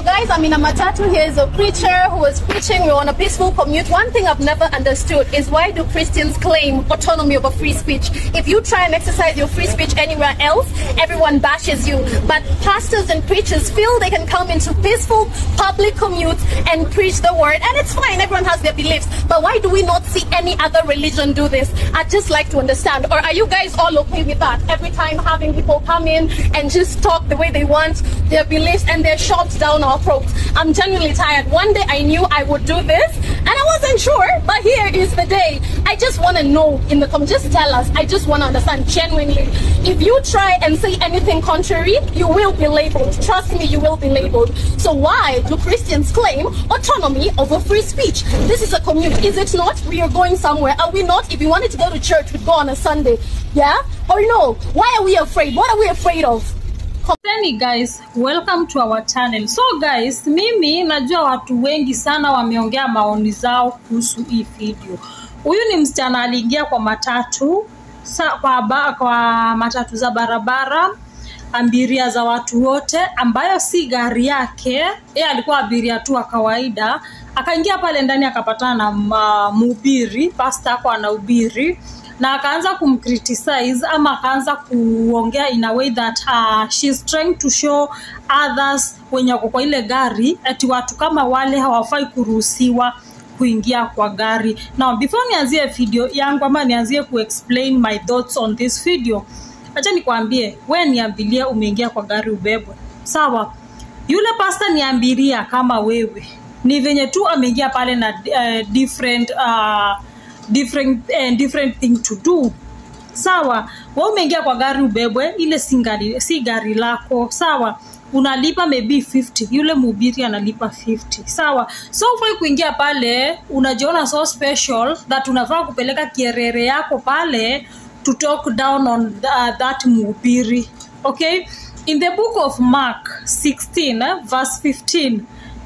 guys, I'm in a matatu. Here is a preacher who was preaching. We're on a peaceful commute. One thing I've never understood is why do Christians claim autonomy over free speech? If you try and exercise your free speech anywhere else, everyone bashes you. But pastors and preachers feel they can come into peaceful public commutes and preach the word. And it's fine, everyone has their beliefs. But why do we not see any other religion do this? I'd just like to understand. Or are you guys all okay with that? Every time having people come in and just talk the way they want, their beliefs, and they're shoved down our throats. I'm genuinely tired. One day I knew I would do this, and I wasn't sure, but here is the day. I just want to know in the comments. Just tell us. I just want to understand genuinely. If you try and say anything contrary, you will be labeled. Trust me, you will be labeled. So why do Christians claim autonomy over free speech? This is a commute, is it not? We are going somewhere. Are we not? If you wanted to go to church, we'd go on a Sunday. Yeah? Or no? Why are we afraid? What are we afraid of? Hey guys, welcome to our channel. So guys, mimi najua watu wengi sana wameongea maoni zao kuhusu hii video. Huyu ni msichana aliingia kwa matatu sa, kwa, ba, kwa matatu za barabara abiria za watu wote ambayo si gari yake yeye alikuwa abiria tu wa kawaida akaingia pale ndani akapatana na uh, mhubiri pasta ako anahubiri na akaanza kumcriticize ama akaanza kuongea in a way that uh, she's trying to show others wenye wako kwa ile gari ati watu kama wale hawafai kuruhusiwa kuingia kwa gari now before nianzie video yangu ama nianzie kuexplain my thoughts on this video acha nikwambie we niambilie umeingia kwa gari ubebwe sawa yule pasta niambiria kama wewe ni venye tu ameingia pale na uh, different uh, different, uh, different thing to do sawa we umeingia kwa gari ubebwe ile si gari, si gari lako sawa unalipa maybe 50 yule mhubiri analipa 50 sawa so ufai kuingia pale unajiona so special that unafaa kupeleka kierere yako pale to talk down on uh, that mhubiri okay in the book of mark 16 eh, verse 15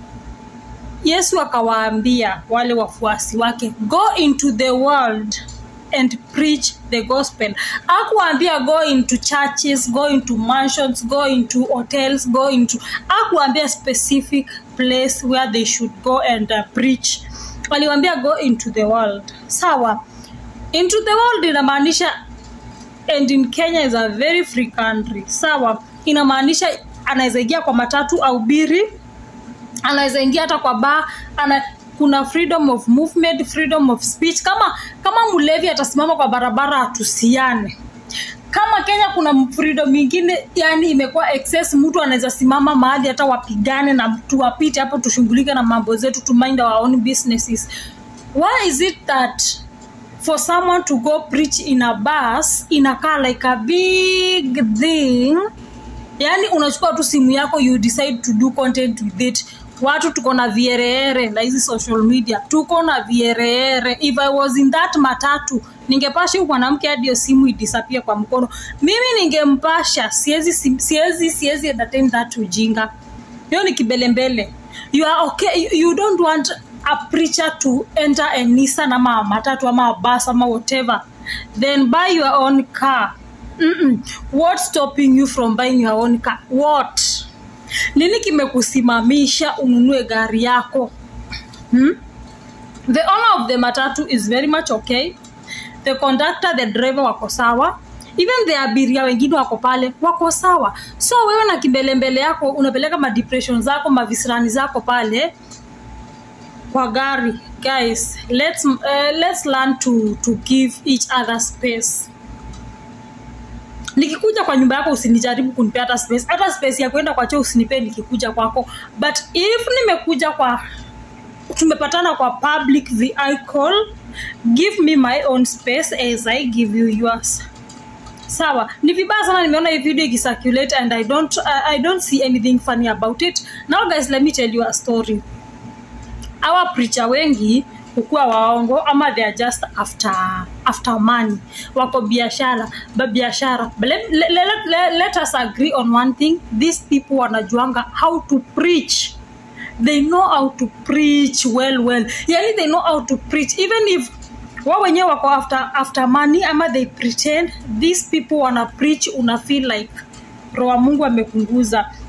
yesu akawaambia wale wafuasi wake go into the world and preach the gospel akuambia go into churches go into mansions go into hotels go into akuambia specific place where they should go and uh, preach aliwambia go into the world sawa into the world inamaanisha and in kenya is a very free country sawa inamaanisha anaweza ingia kwa matatu au biri anaweza ingia hata kwa baa ana kuna freedom of movement freedom of speech kama kama mlevi atasimama kwa barabara atusiane kama kenya kuna freedom ingine yani imekuwa excess mtu anaweza simama mahali hata wapigane na tuwapite hapo tushughulike na mambo zetu to mind our own businesses why is it that for someone to go preach in a bus inakaa like a big thing yani unachukua tu simu yako you decide to do content with it watu tuko na viereere na hizi social media tuko na viereere if i was in that matatu ningepasha huyu mwanamke hadi hiyo simu idisapia kwa mkono mimi ningempasha siwezi siwezi siwezi entertain that ujinga hiyo ni kibelembele you are okay you, you don't want a preacher to enter a Nissan ama matatu ama bus ama whatever then buy your own car Mm-mm. what's stopping you from buying your own car what nini kimekusimamisha ununue gari yako hmm? the owner of the matatu is very much okay the conductor the driver wako sawa even the abiria wengine wako pale wako sawa so wewe na kimbelembele yako unapeleka madepression zako mavisirani zako pale kwa gari guys let's, uh, let's learn to, to give each other space nikikuja kwa nyumba yako usinijaribu kunipea hata space hata space ya kwenda kwa choo usinipee nikikuja kwako but if nimekuja kwa tumepatana kwa public vehicle give me my own space as i give you yours sawa ni vibaya sana nimeona hii video ikicirculate and i don't, uh, i don't see anything funny about it now guys let me tell you a story our preacher wengi kukuwa waongo ama they are just after after money wako biashara biashara let, let, let, let us agree on one thing these people wanajuanga how to preach they know how to preach well well yani they know how to preach even if wa wenyewe wako after, after money ama they pretend these people wana preach una feel like roho mungu amepunguza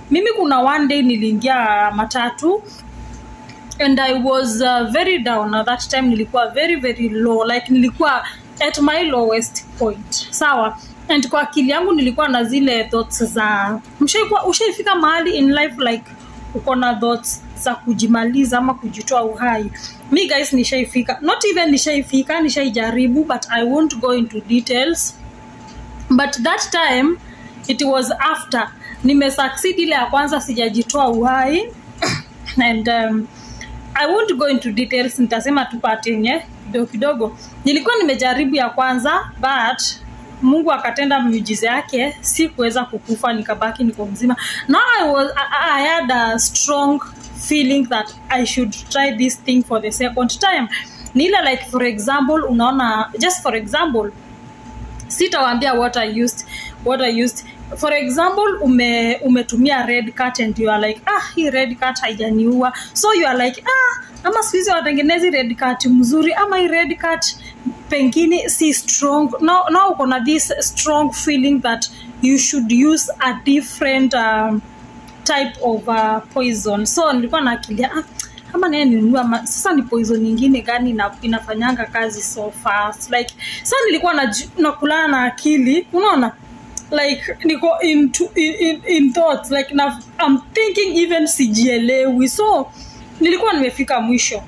mimi kuna one day niliingia matatu and i was uh, very down at that time nilikuwa very very low like nilikuwa at my lowest point sawa and kwa akili yangu nilikuwa na zile thoughts za mshaikuwa ushaifika mahali in life like uko na thoughts za kujimaliza ama kujitoa uhai mi guys nishaifika not even nishaifika nishaijaribu but i won't go into details but that time it was after nimesucceed ile ya kwanza sijajitoa uhai and um, i won't go into details nitasema tu part yenye kidogo kidogo nilikuwa nimejaribu ya kwanza but mungu akatenda miujiza yake si kuweza kukufa nikabaki niko mzima now I, was, I, I had a strong feeling that i should try this thing for the second time ni ile like for example unaona just for example sitawaambia what i used what i used for example ume umetumia red cat and you are like ah hii red cat haijaniua so you are like ah ama siku hizi watengenezi red cat mzuri ama hii red cat pengine si strong now, now uko na this strong feeling that you should use a different um, type of uh, poison so nilikuwa naakilia ah, kama naye ninunua ma- sasa ni poison nyingine gani ina, inafanyanga kazi so fast like sa nilikuwa naju- nakulana na akili unaona like niko into, in, in, in thoughts like na, I'm thinking even sijielewi so nilikuwa nimefika mwisho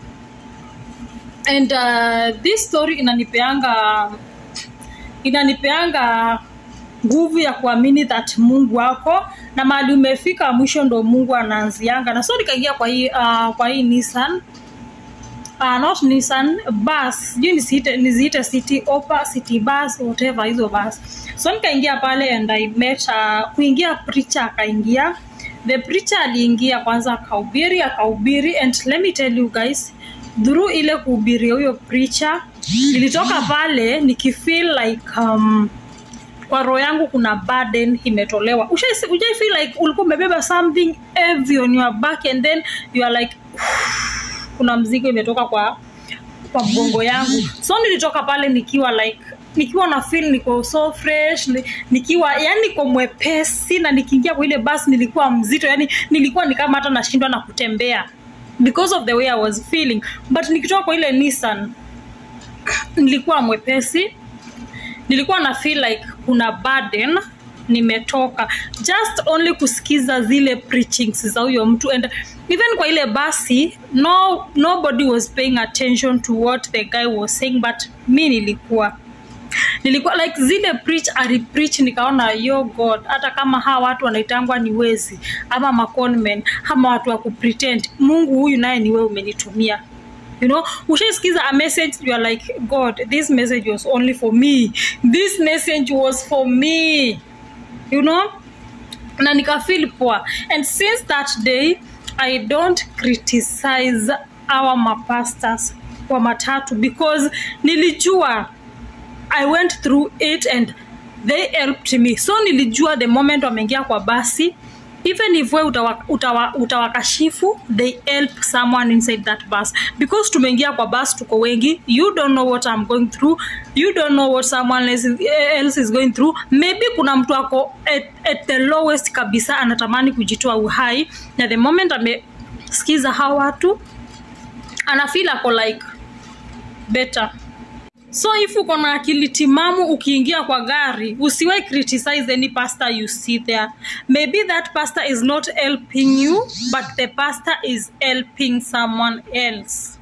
and uh, this story inanipeanga inanipeanga nguvu ya kuamini that mungu ako na mahali umefika mwisho ndo mungu anaanzianga na so nikaingia kwa hii uh, kwa hii nissan uh, not nissan bus sijui nisiite niziite city opa city bus whatever hizo bus so nikaingia pale and i met uh, kuingia preacher akaingia the preacher aliingia kwanza akahubiri akahubiri and let me tell you guys through ile kuhubiria huyo preacher nilitoka pale nikifeel like um, kwa roho yangu kuna burden imetolewa Ushai- ujai feel like ulikuwa umebeba something heavy on your back and then you are like kuna mzigo imetoka kwa kwa mgongo yangu so nilitoka pale nikiwa like nikiwa na feel niko so fresh ni- nikiwa yani niko mwepesi na nikiingia kwa ile basi nilikuwa mzito yani nilikuwa ni kama hata nashindwa na kutembea because of the way i was feeling but nikitoka kwa ile nissan nilikuwa mwepesi nilikuwa na feel like kuna burden nimetoka just only kusikiza zile preachings za huyo mtu and even kwa ile basi no nobody was paying attention to what the guy was saying but mi nilikuwa nilikuwa like zile preach alipreach nikaona yo god hata kama hawa watu wanaitangwa ni wezi ama maconmen ama watu wa kupretend mungu huyu naye ni wewe umenitumia you know ushaisikiza a message you are like god this message was only for me this message was for me you know na nikafeel poa and since that day i don't criticize our mapastors wa matatu because nilijua i went through it and they helped me so nilijua the moment wameingia kwa basi even if we utawa, utawa, utawakashifu they help someone inside that bus because tumeingia kwa bus tuko wengi you don't know what i'm going through you don't know what someone else is, else is going through maybe kuna mtu ako at, at the lowest kabisa anatamani kujitoa uhai na the moment amesikiza hawa watu anafeel ako like better so if uko na akili timamu ukiingia kwa gari usiwai criticize any pastor you see there maybe that pastor is not helping you but the pastor is helping someone else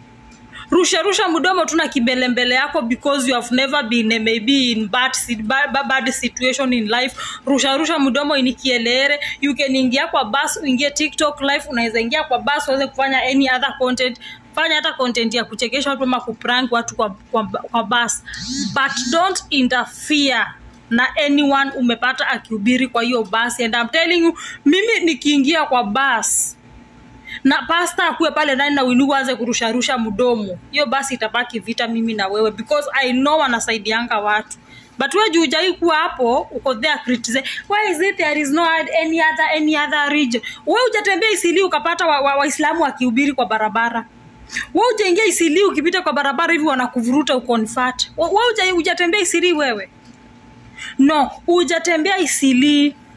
rusha rusha mdomo tuna kimbelembele yako because you have never been eh, maybe in bad, si- bad, bad situation in life rusha rusha mdomo inikielere you can ingia kwa bus uingie tiktok live unaweza ingia kwa bus uweze kufanya any other content fanya hata content ya kuchekesha watu ama kuprank watu kwa, kwa, kwa bus but don't interfere na anyone umepata akihubiri kwa hiyo basi and I'm telling you mimi nikiingia kwa bus na pasta akuwe pale ndani na winugu aanze kurusharusha mdomo hiyo basi itabaki vita mimi na wewe because i know wanasaidianga watu but we juu hujai kuwa hapo uko there criticize why is it there is no any other any other region we hujatembea isili ukapata waislamu wa, wa Waislamu wakihubiri kwa barabara we hujaingia isili ukipita kwa barabara hivi wanakuvuruta ukonfat we huja- hujatembea isili wewe no hujatembea isili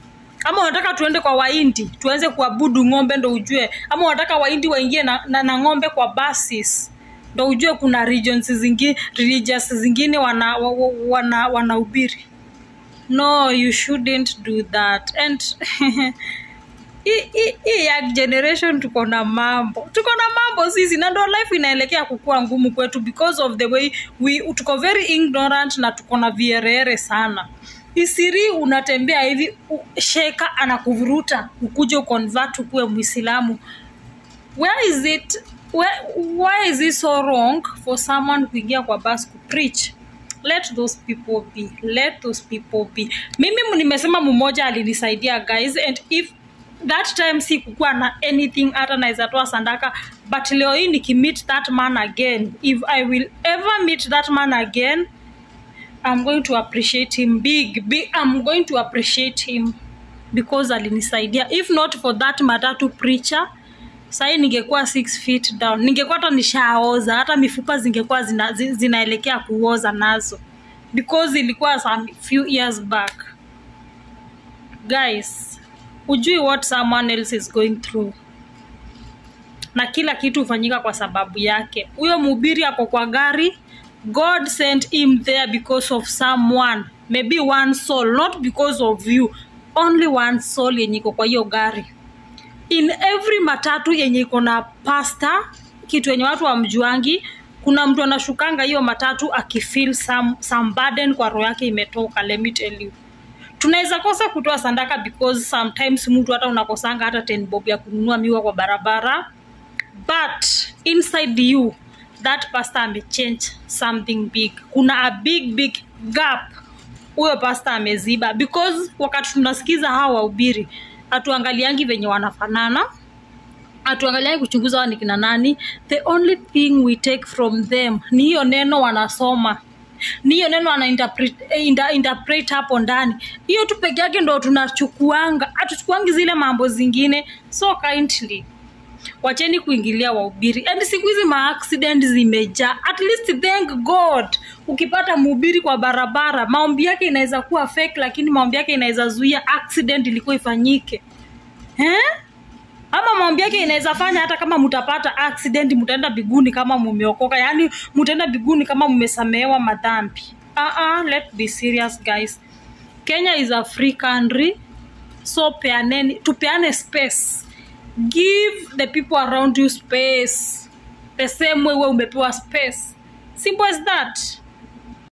ama unataka tuende kwa waindi tuanze kuabudu ng'ombe ndo ujue ama unataka waindi waingie na, na, na ng'ombe kwa buses ndo ujue kuna regions zingine religious zingine wana wana wanahubiri no you shouldn't do that and hii- hii hii young generation tuko na mambo tuko na mambo sisi na ndo life inaelekea kukuwa ngumu kwetu because of the way we tuko very ignorant na tuko na vierere sana isiri unatembea hivi u- sheka anakuvuruta ukuje uconvert ukuwe mwislamu where is it where, why is it so wrong for someone kuingia kwa bus kupreach let those people be let those people be mimi m- nimesema mmoja alinisaidia guys and if that time si kukuwa na anything hata naweza toa sandaka but leo hii nikimeet that man again if i will ever meet that man again i'm going to appreciate him big, big i'm going to appreciate him because alinisaidia if not for that matatu preacher sahii ningekuwa six feet down ningekuwa hata nishaoza hata mifupa zingekuwa zina, zi- zinaelekea kuoza nazo because ilikuwa some few years back guys ujui what someone else is going through na kila kitu hufanyika kwa sababu yake huyo mhubiri ako kwa gari god sent him there because of someone maybe one soul not because of you only one soul yenye iko kwa hiyo gari in every matatu yenye iko na pasta kitu yenye watu wamjuangi kuna mtu anashukanga hiyo matatu akifeel some, some burden kwa roho yake imetoka let me tell you tunaweza kosa kutoa sandaka because sometimes mtu hata unakosanga hata 10 bob ya kununua miwa kwa barabara but inside you that pastor amechange something big kuna a big big gap huyo pastor ameziba because wakati tunasikiza hawa wahubiri hatuangaliangi venye wanafanana hatuangaliangi kuchunguza hawa ni kina nani the only thing we take from them ni hiyo neno wanasoma ni hiyo neno ana interpret, eh, inter, interpret hapo ndani hiyo tu peke yake ndo tunachukuanga hatuchukuangi zile mambo zingine so kindly wacheni kuingilia wahubiri and siku hizi maaccident zimejaa at least thank god ukipata mhubiri kwa barabara maombi yake inaweza kuwa fake lakini maombi yake inaweza zuia accident ilikuwa ifanyike eh? ama maombi yake inaweza fanya hata kama mtapata accident mtaenda biguni kama mumeokoka yaani mtaenda biguni kama mmesamehewa madhambi uh-uh, let's be serious guys kenya is a free country so peaneni tupeane space give the people around you space the same way we umepewa space simple as that